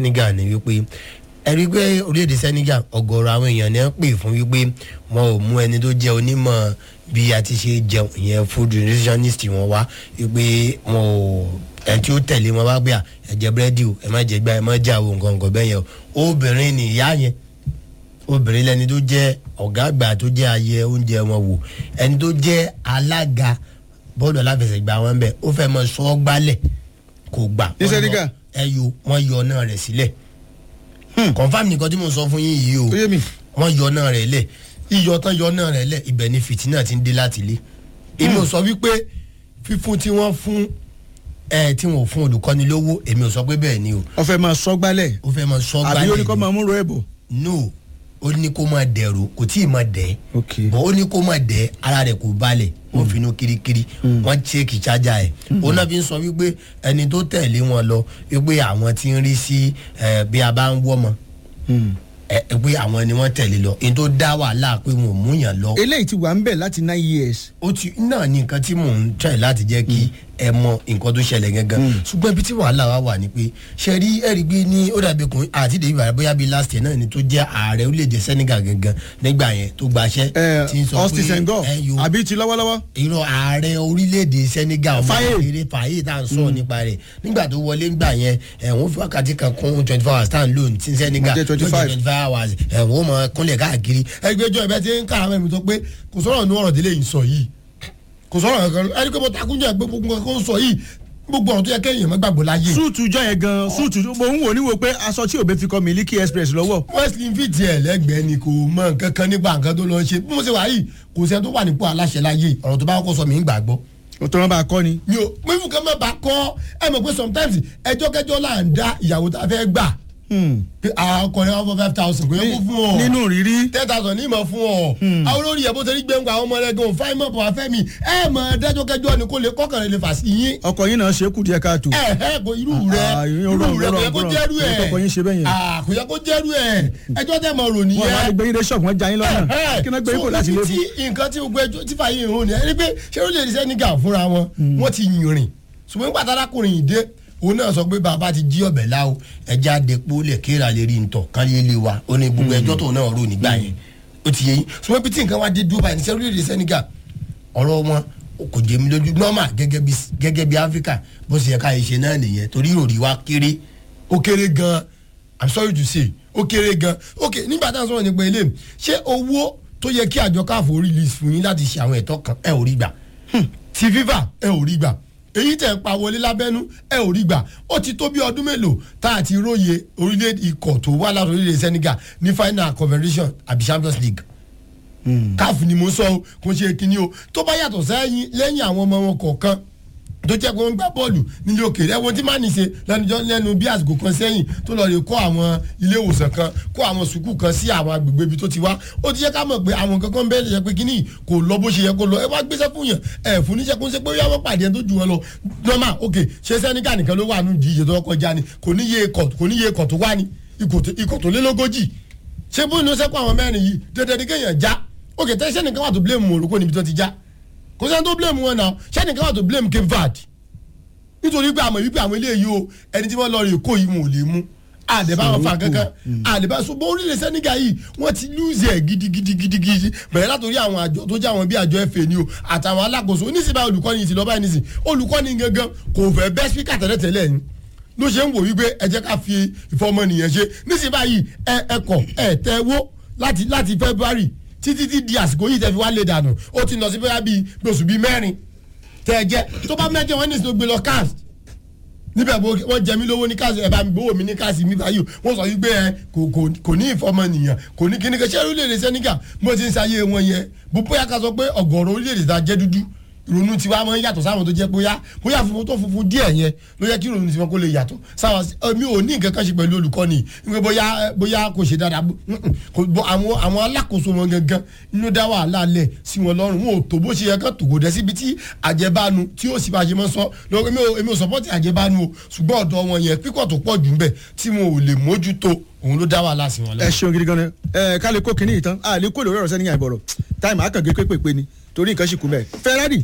Senegal ni wípé ẹ̀rí pé orílẹ̀-èdè Senegal ọ̀gọ̀rọ̀ àwọn èèyàn ni wọ́n pè fún wípé wọn ò mú ẹni tó jẹ́ onímọ̀ bí a ti ṣe jẹun ìyẹn food nutritionist wọn wá wípé wọn ò ẹni tí ó tẹ̀lé wọn wá gbé à ẹ jẹ búrẹ́dì o ẹ má jẹ gbá ẹ má jà o nǹkan nǹkan bẹ́ẹ̀ yẹn o obìnrin ni ìyá yẹn obìnrin lẹni tó jẹ́ ọ̀gá àgbà tó jẹ́ ayẹ oúnjẹ wọn wò ẹni tó jẹ́ alága bọ́ọ̀lù aláfẹsẹ̀gbá wọn bẹ̀ ó fẹ́ mọ sọ gbálẹ̀ kò gbà Ní Senegal? ẹyọ wọn yọ náà rẹ̀ sílẹ̀ confam nìkan tí mo sọ fún yín yìí o ó yé mi wọ́n yọ náà rẹ̀ lẹ̀ iyọ̀ tán yọ náà rẹ̀ lẹ̀ ibẹ̀ ni fìtínà ti ń dé láti ilé èmi ò sọ wípé fífún tí wọ́n fún ẹ tí wọ́n ò fún olùkọ́ni lówó èmi ò sọ pé bẹ́ẹ̀ ni o ọfẹ máa sọ gbálẹ̀ ó fẹ́ mọ sọ àbí gbálẹ̀ ó ní kó ni. máa múrò ẹbọ. no ó ní kó máa dẹ̀rù kò tí ì máa dẹ̀ ok bọ́n ó ní kó máa dẹ̀ ara rẹ̀ kò balẹ̀ wọ́n finú kirikiri wọ́n ṣéèkì chájà ẹ̀ òun náà fi ń sọ wípé ẹni tó tẹ̀lé wọn lọ wípé àwọn tí ń rí sí ẹ, bí a bá ń wọ́ mọ́ ẹ ẹ, pé àwọn ni wọ́n tẹ̀lé lọ èyí tó dá wàhálà pé wọn ò múyàn lọ eléyìí ti wà ń bẹ̀ láti nine years. ó ti náà ní nǹkan tí mò ń tẹ̀ láti jẹ́ kí ẹ mọ nǹkan tó ṣẹlẹ̀ gangan ṣùgbọ́n ibi tí wàhálà wa wà ni pé ṣe rí ẹ̀rí gbé ní ó dàbí kùn àti dèbí bàrà bóyá bíi last year náà ni tó jẹ́ ààrẹ orílẹ̀-èdè Senegal gangan nígbà yẹn tó gbaṣẹ́ ẹ tí ń sọ Austin Senghor ẹ yo àbí ti lọ́wọ́lọ́wọ́. irọ́ ààrẹ orílẹ̀-èdè Senegal ọmọ Faye. kékeré Faye tá à ń sọ nípa rẹ̀ nígbà tó wọlé ńgbà yẹn ẹ̀wọ̀n fi wákàtí kan kún twenty four hours tá à ń lò ní tí Senegal Wọ́n jẹ́ 25. twenty five hours ẹ̀wọ̀n mọ̀ kúnlẹ̀ káàkiri ẹgbẹ́jọ́ ẹ̀bẹ́ ti ń kára mẹ́rin tó pé kò sọ̀rọ̀ ní ọ̀rọ̀ délé yìí sọ yìí kò sọ̀rọ̀ kankan ẹni pé mo takúnjẹ́ pé gbogbo nǹkan kó ń sọ yìí gbogbo ọ̀rọ̀ tó yẹ kéèyàn má gbàgbọ́ láyé súùtù jọ yẹn gan súùtù mo ń wò ní wo pé aṣọ tí òbí fi kọ Miliki Express lọ́wọ́. wesley fi tiẹ̀ lẹ́gbẹ̀ẹ́ ni kò mọ nǹkan kan nípa nǹkan tó lọ ṣe bí mo ṣe wà yìí kò sẹ́ni tó wà nípò aláṣẹ láyé ọ̀rọ̀ tó bá kọ́kọ́ sọ mí ń gbàgbọ́ o tó rán bá a kọ́ ni. mi ò pé fún kan má bàa kọ́ ẹ mọ̀ pé sometimes ẹjọ́ kẹjọ́ là ń dá ìyàwó tá a fẹ́ gbà pé ọkùnrin wọn fọ five thousand kò yẹ kó fún ọ nínú rírí. ten thousand ní ìmọ̀ fún ọ àwọn olórí yẹ bó ṣe rí gbẹ̀ngàn àwọn ọmọ rẹ gan fáìn mọ̀ bọ̀ afẹ́ mi ẹ mọ̀ dájọ́ kẹjọ́ ni kò lè kọ́kànlẹ̀ lè fà sí yín ọkọ yín náà ṣe é kù díẹ̀ káàtó. ẹ ẹ kò irú rẹ Ah, irú irọ́, rẹ kò yẹ irọ́, kó irọ́. jẹ́rú ẹ Irọ́, ọkọ yín ṣe bẹ́ẹ̀ yẹn. Ah, kò yẹ kó jẹ́rú ẹ ẹjọ́ tẹ̀ mọ̀ rò wọn máa nìyẹn ń gbé yín dé ṣọ́ọ̀bù wọn já yín lọ́nà kí náà gbé yín kò láti lé so fún. ibi tí nǹkan tí gbogbo ẹjọ́ tí fàyè ìhun ni ẹni pé ṣé ó lè rí Senegal fúnra wọn wọ́n ti yìnrìn ṣùgbọ́n nígbà tárákùnrin yìí dé òun náà sọ pé bàbá ti jí ọbẹ̀ láwo ẹja àdèpọ̀ lè kéèrà lè rí ntọ̀ kán lè lè wa ó ní gbogbo ẹjọ́ tó náà rò nígbà yẹn ó ti yẹ yín ṣùgbọ́n bí tí nǹkan wá dé dúró báyìí ní sẹ́ orílẹ̀-èdè Senegal ọ̀rọ̀ wọn kò jẹ́ mi lójú normal gẹ́gẹ́ bí gẹ́gẹ́ bí Africa bó ṣe yẹ ká ṣe náà nìyẹn torí ìròrí wa kéré ó kéré gan i'm sorry to say ó kéré gan ok nígbà tá à ń sọ̀rọ̀ nípa ilé ṣé owó tó yẹ kí àjọ káàfó release fún yín láti ṣe àwọn ẹ̀tọ́ kan ẹ ò rí gbà ti FIFA ẹ ò rí gbà èyí tẹ̀ ń pa wọlé lábẹ́nú ẹ ò rí gbà ó ti tó bí ọdún mélòó tá a ti róye orílẹ̀ ikọ̀ tó wá láti orílẹ̀ Senegal ní final confederation àbí Champions League káàfù ni mo sọ o kò ṣe kínní o tó bá yàtọ̀ sẹ́yìn lẹ́yìn àwọn ọmọ wọn kọ̀ọ̀kan tó jẹ́ pé wọ́n ń gbá bọ́ọ̀lù nílé òkèèrè ẹ̀wọ̀n tí má ní ṣe lẹ́nujọ́ lẹ́nu bí àsìkò kan sẹ́yìn tó lọ rè kọ́ àwọn ilé ìwòsàn kan kọ́ àwọn sùkúù kan sí àwọn agbègbè ibi tó ti wá ó ti yẹ ká mọ̀ pé àwọn kankan bẹ́ẹ̀ lè yẹ pé kíní kò lọ bó ṣe yẹ kó lọ ẹ wá gbéṣẹ́ fún yàn ẹ fún níṣẹ́ kó ń ṣe pé yá wọ́n pàdé ẹni tó ju wọn lọ normal ok ṣé sẹ́níkà nìkan ló wà nù díje tó kọjá ni kò ní yé ikọ̀ kò ní yé ikọ̀ tó wá ni ikọ̀ tó lé lógójì ṣé bó inú sẹ́kọ̀ àwọn mẹ́rin yìí dandan ni kéèyàn já ok tẹ́ sẹ́nìkan wà tó blame Morocco níbi tó ti já kò sẹ́ni tó blame wọn náà sẹ́nìkan wà tó blame Cape Verde nítorí pé àmọ̀ wípé àwọn eléyìí o ẹni tí wọ́n lọ rè kó yìí wọn ò lè mú àdèbá wọn fa kankan àdèbá ṣùgbọ́n orílẹ̀ Senegal yìí wọ́n ti lose ẹ̀ gidigidigidi bẹ̀rẹ̀ látòrí àwọn àjọ tó jẹ́ àwọn bí àjọ FA ni o àtàwọn alákòóso oníṣìbá olùkọ́ni ti lọ́ọ́ báyìí nísìn olùkọ́ni gangan kò fẹ́ bẹ́ spíkà tẹ́lẹ̀tẹ́lẹ̀ ni ló ṣe ń wò wípé ẹ jẹ́ ká fi ìfọmọnìyàn ṣe níṣìí báyìí ẹ ẹkọ̀ ẹ tẹ́wó láti láti February títí tí di àsìkò yìí tẹ́ fi wá lè dànù ó ti lọ sí bóyá bíi oṣù bíi mẹ́rin tẹ́ ẹ jẹ́ tó bá mẹ́jọ wọn ní ìsìn gbé lọ cast níbẹ̀ wọ́n jẹ mí lówó ní káàsì ẹ̀ bá mi gbówó mi ní káàsì mi báyìí wọ́n sọ wípé ẹ kò ní ìfọmọnìyàn kò ní kíní kẹsẹ́ orílẹ̀-èdè Senegal mo ti ń ṣayé wọn yẹn bó bóyá ká sọ pé ọ̀gọ̀rọ̀ orílẹ̀-èdè ta jẹ́ dúdú ìrònú tiwa máa ń yàtọ̀ sáwọn tó jẹ́ bóyá bóyá funfun tó funfun díẹ̀ yẹn ló yẹ kí ìrònú tiwọn kó lè yàtọ̀ sáwọn mi ò ní nǹkan kan ṣe pẹ̀lú olùkọ́ni wípé bóyá bóyá kò ṣe dáadáa àwọn àwọn alákòóso wọn gangan inú dá wàhálà lẹ̀ sí wọn lọ́rùn wọn ò tó bó ṣe yẹ kán tòkò dẹ́ síbi tí àjẹbánu tí ó sì bá ṣe mọ́ sọ lọ́wọ́ èmi ò sọ́pọ́tì àjẹbánu o ṣùgbọ́n ọ̀dọ̀ wọn yẹn pípọ̀ tó pọ̀ jù ń bẹ̀ tí wọn ò lè mójútó òun ló dá wàhálà sí wọn lọ. ẹ ṣeun gidi gan ni ẹ ká lè kó kinní yìí tán a lè kó lórí ọ̀rọ̀ sẹ́ni yàn ìbọ̀rọ̀ táìmù àkàngé pépèpé ni torí nǹkan ṣì kú mẹ́ Ferrari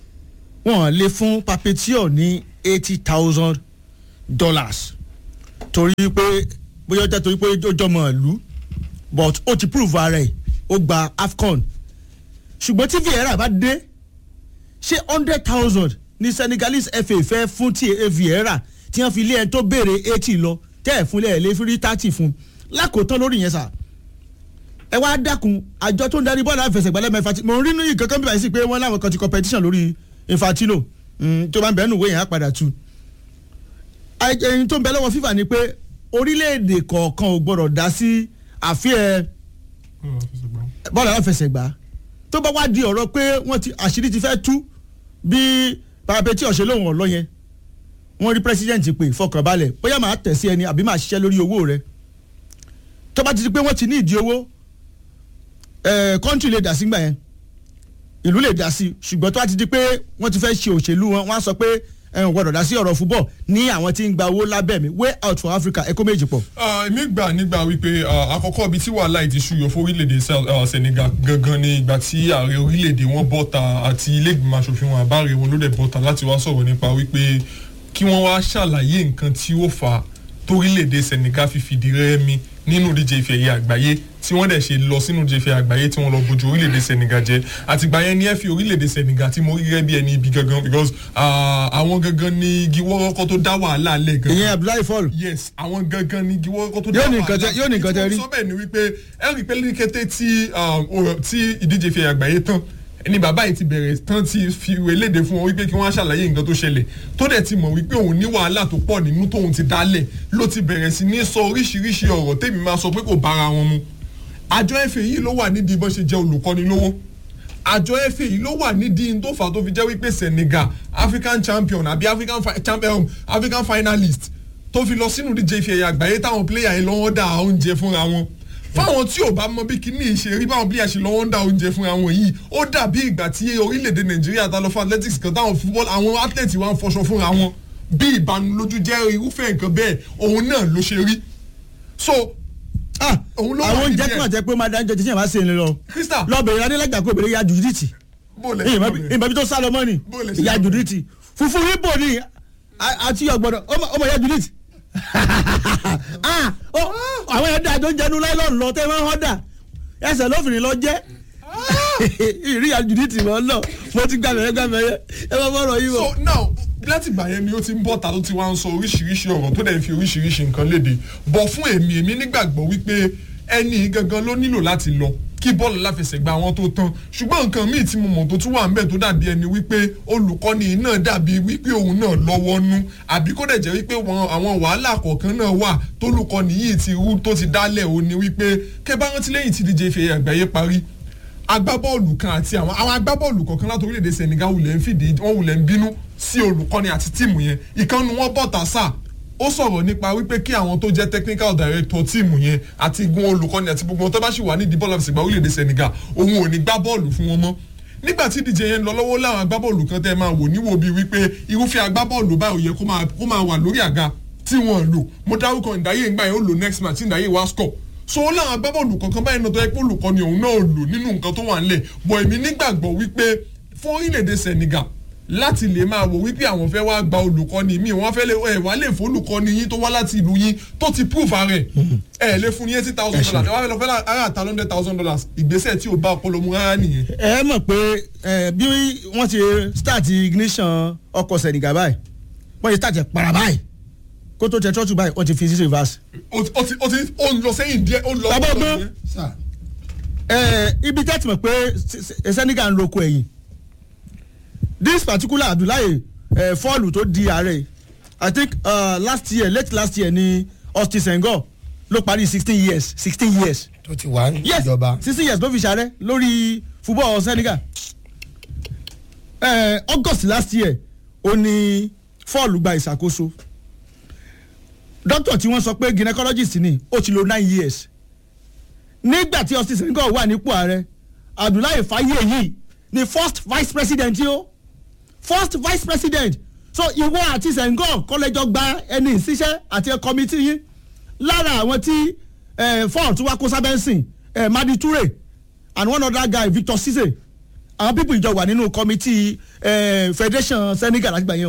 wọ́n lè fún Papetio ní eighty thousand dollars torí pé bóyá ó jẹ́ torí pé ó jọmọ ìlú but ó ti prove ara ẹ̀ ó gba afcon ṣùgbọ́n tí vieira bá dé ṣé hundred thousand ní senegalese fa fẹ́ fún tí vieira tí wọ́n fi lé ẹni tó béèrè eighty lọ tẹ́ ẹ̀ fúnlẹ̀ ẹ̀ lé fi rí thirty fún lákòótán lórí yẹn sà ẹ wá dákun àjọ tó ń darí bọ́ọ̀lù àfẹsẹ̀gbálẹ̀ mẹ́fà tí mo ń rí ní ìkankan bí wàá sí pé wọ́n láwọn kan ti competition lórí infantino mm, tó bá ń bẹ́ẹ̀ nù wéyàn á padà tu ẹyin tó ń bẹ lọ́wọ́ fífà ni pé orílẹ̀-èdè kọ̀ọ̀kan ò gbọ́dọ̀ dá sí àfihàn bọ́ọ̀lù aláfẹsẹ̀gbá tó bá wá di ọ̀rọ̀ pé wọ́n ti àṣírí ti fẹ́ tú bí parapeti ọ̀sẹ̀ lóhùn ọ̀lọ́ yẹn wọ́n rí president pé fọkànbalẹ̀ bóyá màá tẹ̀ sí ẹni àbí màá ṣiṣẹ́ lórí owó rẹ̀ tó bá ti di pé wọ́n ti ní ìdí owó kọ́ńtì lè dá sí gbà yẹn ìlú lè dá sí ṣùgbọ́n tó bá ti di pé wọ́n ti fẹ́ ṣe òṣèlú wọn wọ́n á sọ pé ẹ̀hún gbọ́dọ̀ dá sí ọ̀rọ̀ fúbọ̀ ní àwọn tí ń gba owó lábẹ́ mi way out for Africa ẹ̀kọ́ méjì pọ̀. èmi gbà nígbà wípé àkọ́kọ́ ibi tí wàhálà yìí ti ṣúyọ fún orílẹ̀-èdè Senegal gangan ni ìgbà tí ààrẹ orílẹ̀-èdè wọn bọ́ta àti ilé ìgbìmọ̀ asòfin wọn àbáre wọn ló dẹ̀ bọ́ta láti wá sọ̀rọ̀ nípa wípé kí wọ́n wá ṣàlàyé nǹkan tí ó fà á torílẹ̀-èdè Senegal fi fìdí rẹ́mi nínú ìdíje ife ẹ̀yẹ àgbáyé tí wọ́n dẹ̀ ṣe lọ sínú ìdíje ife àgbáyé tí wọ́n lọ bójú orílẹ̀-èdè Senegal jẹ́ àtìgbà yẹn ní ẹ fi orílẹ̀-èdè Senegal tí mo rí gẹ́gẹ́ bí ẹni ibi gangan because àwọn gangan ni igi wọ́rọ́kọ́ tó dá wàhálà lẹ̀ gangan. ìyẹn Abdullahi Fall. yes àwọn gangan ni igi wọ́rọ́kọ́ tó dá Yóò ní wàhálà nǹkan tẹ- yóò ní nǹkan tẹ rí. sọ bẹ́ẹ̀ ni wípé ẹ rí i pé ní kété tí tí ìdíje ife àgbáyé tán ni bàbá yìí ti bẹ̀rẹ̀ tán ti fi ìwé léde fún wọn wípé kí wọ́n á ṣàlàyé nǹkan tó ṣẹlẹ̀ tó dẹ̀ ti mọ̀ wípé òun ní wàhálà tó pọ̀ nínú tóun ti dálẹ̀ ló ti bẹ̀rẹ̀ sí ní sọ oríṣiríṣi ọ̀rọ̀ tèmi máa sọ pé kò bára wọn mu àjọ ẹ̀fẹ̀ yìí ló wà nídìí bó ṣe jẹ́ olùkọ́ni lówó àjọ ẹ̀fẹ̀ yìí ló wà nídìí tó fà tó fi jẹ́ wípé Senegal African champion àbí African fi- champion African finalist tó fi lọ sínú díje ife ẹ̀yà àgbáyé táwọn pléyà yìí lọ́wọ́ dá oúnjẹ fúnra wọn fáwọn tí ò bá mọ bí kíní ìṣe rí báwọn pléyà ṣe lọ́wọ́ ń dá oúnjẹ fúnra wọn yìí ó dàbí ìgbà tí orílẹ̀-èdè Nàìjíríà ta lọ fún athletics kan táwọn football àwọn athlete wa ń fọṣọ fúnra wọn bí ìbanilójú jẹ́ irúfẹ́ nǹkan bẹ́ẹ̀ òun náà ló ṣe rí so ah Òun ló wà àwọn oúnjẹ nídìí tí ẹ̀. wọ́n jẹ́ pé máa dáńjọ tí yẹn bá ṣe ń lọ. Krista lọ bẹ̀rẹ̀ adélẹ́gbà kó bẹ̀rẹ̀ ya jùdíìtì bó lẹ ṣe lọ bẹ̀rẹ̀? ìmọ̀ bí tó sá lọ mọ́ ni Bó lẹ ṣe ìyá lọ bẹ̀rẹ̀? jùdíìtì funfun ibo ni a- àti ọgbọ̀dọ̀ ọmọ ìyá jùdíìtì. Ah, ó, àwọn ẹ̀dá àjọ ń jẹnu láìlọ́ọ̀nù lọ tẹ́ wọ́n họ́dà ẹsẹ̀ lófin lọ jẹ́ ìrí ìyá jùdíìtì mọ́ lọ mo ti gbàmẹ̀rẹ̀ gbàmẹ̀rẹ̀ ẹ bá bọ́rọ̀ yìí wọ̀. so now láti ìgbà yẹn ni ó ti ń bọ̀ ta ló ti wá ń sọ oríṣiríṣi ọ̀rọ̀ tó dẹ̀ ń fi oríṣiríṣi nǹkan léde bọ̀ fún èmi èmi nígbàgbọ́ wípé ẹni gangan ló nílò láti lọ kí bọ́ọ̀lù láfẹsẹ̀gbá wọn tó tán ṣùgbọ́n nǹkan míì tí mo mọ̀ tó tún wà ńbẹ̀ tó dàbí ẹni wípé olùkọ́ni náà dàbí wípé òun náà lọ́wọ́ nú àbí kó dẹ̀ jẹ́ wípé wọn- àwọn wàhálà kọ̀ọ̀kan náà wà tólùkọ́ni yìí ti rú tó ti dálẹ̀ ó ní wípé kẹ́ bá rántí lẹ́yìn tí díje ife àgbáyé parí agbábọ́ọ̀lù kan àti àwọn àwọn agbábọ́ọ̀lù kọ̀ọ̀kan láti orílẹ̀-èdè Senegal wulẹ̀ ń fìdí wọ́n wulẹ̀ ń bínú sí olùkọ́ni àti tíìmù yẹn ìkànnì wọn bọ̀tà sáà ó sọ̀rọ̀ nípa wípé kí àwọn tó jẹ́ technical director tíìmù yẹn àti igun olùkọ́ni àti gbogbo wọn tó bá sì wà nídìí bọ́ọ̀lù àfẹsẹ̀gbá orílẹ̀-èdè Senegal òun ò ní gbá bọ́ọ̀lù fún wọn mọ́ nígbà tí ìdíje yẹn ń lọ lọ́wọ́ láwọn agbábọ́ọ̀lù kan tẹ́ máa wò níwò bíi wípé irúfẹ́ agbábọ́ọ̀lù báyìí ó yẹ kó máa kó máa wà lórí àga tí wọ́n lò mo dárúkọ ìdáyé ńgbà yẹn ó lò next match tí ìdáyé wá score so ó láwọn agbábọ́ọ̀lù kankan báyìí náà tó yẹ pé olùkọ́ni òun náà lò nínú nǹkan tó wà ńlẹ̀ bọ̀ èmi nígbàgbọ́ wípé fún orílẹ̀-èdè Senegal láti lè máa wò wípé àwọn fẹ́ wá gba olùkọ́ni míì wọ́n fẹ́ lè ẹ̀ wá lè fún olùkọ́ni yín tó wá láti ìlú yín tó ti proof ara ẹ̀ ẹ̀ lè fún ní eighty thousand dollars ẹ̀ wá fẹ́ lọ fẹ́ ara àtà hundred thousand dollars ìgbésẹ̀ tí ò bá ọpọlọ mu rárá nìyẹn. ẹ mọ̀ pé ẹ, bí wọ́n ti start ignition ọkọ̀ Senegal báyìí wọ́n ti start ẹ̀ para báyìí kó tó tẹ trọ́tù báyìí wọ́n ti fi sí reverse. ó ti ó ti ó ti ó ń lọ sẹ́yìn díẹ̀ ó ń lọ Bàbá ó ń lọ ọgbọ́n. nìyẹn. sà ẹ ibi tẹ́tí mọ̀ pé Se- Se- Senegal ń roko ẹ̀yìn this particular Abdullahi ẹ, fọ́ọ̀lù tó di ààrẹ I think uh, last year late last year ni Austin Senghor ló parí sixteen years sixteen years tó ti wà yes níjọba sixteen years ló fi ṣàrẹ lórí football Senegal eh, August last year ó ní fọ́ọ̀lù gba ìṣàkóso doctor tí wọ́n sọ pé gynecologist ni ó ti lò nine years nígbà tí Austin Senghor wà nípò ààrẹ Abdullahi Faye ni first vice president yìí ó first vice president so ìwọ àti Senghor kọ́lẹ́jọ́ gba ẹni ìṣiṣẹ́ àti kọ́mítì yín lára àwọn tí eh, ford tí wàá kó sábẹ́ǹsìn eh, Madi Toure and one other guy Victor Cisse àwọn pípọ̀ ìjọ wà nínú kọ́mítì eh, federation Senegal láti gbà yẹn o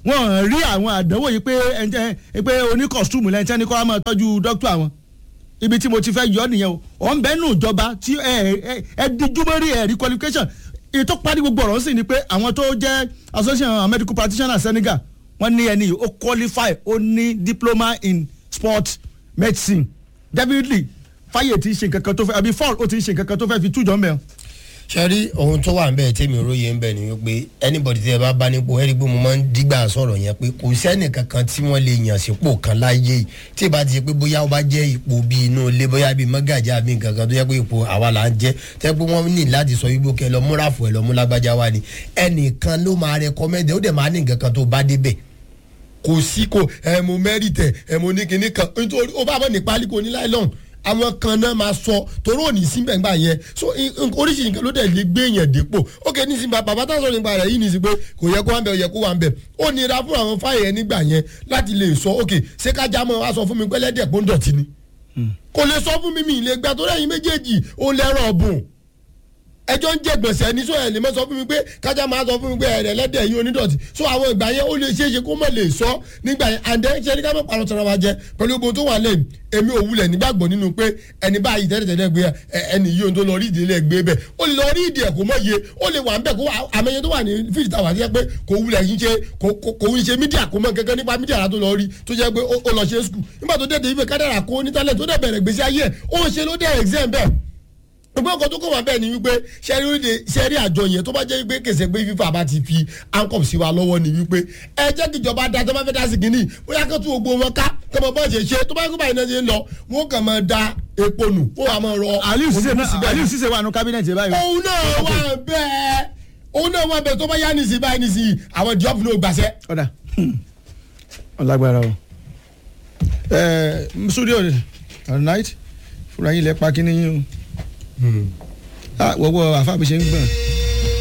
wọ́n rí àwọn àdánwò yìí pé ẹnjẹ́ pé oní kọ̀stúmù lẹ́yìn tí wọ́n ní kó wá máa tọ́jú dókítà àwọn ibi tí mo ti fẹ́ yọ nìyẹn o ọ̀ ń bẹ́ẹ̀ nù ìjọba tí ẹ ẹ ẹ díjúmọ́rí ẹ̀rí qualification ètò parí gbogbo ọ̀rọ̀ sì ni pé àwọn tó jẹ́ association medical practitioners Senegal wọ́n ní ẹni yìí ó qualify ó ní diploma in sport medicine definitely fáyè ti ṣe nǹkan kan tó fẹ́ àbí fall ó ti ṣe nǹkan kan tó fẹ́ fi tújọ́ mẹ́rin. ṣe rí ohun tó wà nbẹ tèmi róye nbẹ ni wípé anybody tí ẹ bá bá nípò ẹ rí i pé mo máa ń dígbà sọ̀rọ̀ yẹn pé kò sẹ́nì kankan tí wọ́n lè yàn sípò kan láyé yìí tí ìbá ti ṣe pé bóyá ó bá jẹ́ ipò bíi inú ilé bóyá bíi mọ́gàjì àbí nǹkan kan tó yẹ pé ipò àwa là ń jẹ́ tẹ́ pé wọ́n ní láti sọ wípé kẹ lọ múra fún ẹ lọ mú lágbájá wa ni ẹnìkan ló máa recommend ó dẹ̀ máa ní nǹkan kan tó bá débẹ̀ kò sí kò ẹ mo mẹ́rìtẹ̀ ẹ mo ní kinní kan nítorí ó bá bọ̀ ní pálí kò ní láìlọ́n àwọn kan náà máa sọ torí òní síbẹ̀ ńgbà yẹn so oríṣiríṣi nǹkan ló dẹ̀ lè gbé yẹn dépò ok nísìnyí bàbá tá a sọ nípa rẹ̀ yìí ní sí pé kò yẹ kó wà ń bẹ̀ ó yẹ kó wà ń bẹ̀ ó nira fún àwọn fáyẹ̀ nígbà yẹn láti lè sọ ok ṣé kájà mọ́ wá sọ fún mi pẹ́lẹ́dẹ̀ pé ó ń dọ̀tí ni kò lè sọ fún mi mi ìlẹ̀ gbà tó rẹ̀yìn méjèèjì ó lẹ́rọ̀ ọ̀bùn ẹjọ́ ń jẹ gbèsè ní sọ ẹ̀ lè mọ́ sọ fún mi pé kájà máa sọ fún mi pé ẹ̀rẹ̀ lẹ́dẹ̀ yìí onídọ̀tí so àwọn ìgbà yẹn ó lè ṣeé ṣe kó mọ̀ lè sọ nígbà yẹn and then ṣe ní ká mọ̀ parọ́ tọ́ra wa jẹ pẹ̀lú gbogbo tó wà lẹ́yìn èmi ò wulẹ̀ nígbàgbọ́ nínú pé ẹni báyìí tẹ́lẹ̀tẹ́lẹ̀ gbé ẹni yìí ohun tó lọ rí ìdílé gbé bẹ́ẹ̀ ó lè lọ rí ìdí ẹ̀ kó mọ̀ yé ó lè wà ń bẹ̀ kó àmẹ́yẹ tó wà ní fíìsì tàwa jẹ́ pé kò wulẹ̀ yín ṣe kò ń ṣe mídíà kò mọ̀ kankan nípa mídíà tó lọ rí tó jẹ́ pé ó lọ ṣe skul nígbà tó dé ibẹ̀ kádàrà kó ní tálẹ̀ tó dẹ̀ bẹ̀rẹ̀ gbèsè ayé ẹ̀ ó ń ṣe ló dẹ̀ exam bẹ́ẹ̀ gbogbo ọkọ tó kọ wá bẹ́ẹ̀ ni wípé sẹ́rí orílẹ̀ sẹ́rí àjọ yẹn tó bá jẹ́ wípé kèsè pé fífa bá ti fi ankọ̀m sí wa lọ́wọ́ ni wípé ẹ jẹ́ kí ìjọba da tó bá fẹ́ dá sí kínní bóyá kó tún gbogbo wọn ká tó bá bọ́ọ̀ ṣe ṣe tó bá yẹ kó báyìí náà ṣe ń lọ wọn kàn máa da epo nù wọn wà máa rọ Aliu Cisse náà Aliu Cisse wà nù kábínẹ̀tì báyìí. òun náà wà bẹ́ẹ̀ òun náà wà bẹ́ẹ̀ tó bá yá nìsí báyìí nìsí àwọn diop náà gbàṣẹ. ọ̀dà ọ̀làgbára o ẹ̀ studio at night fúra yín lẹ pa kí ni yín o wọ́wọ́ àfáàbí ṣe ń gbọ̀n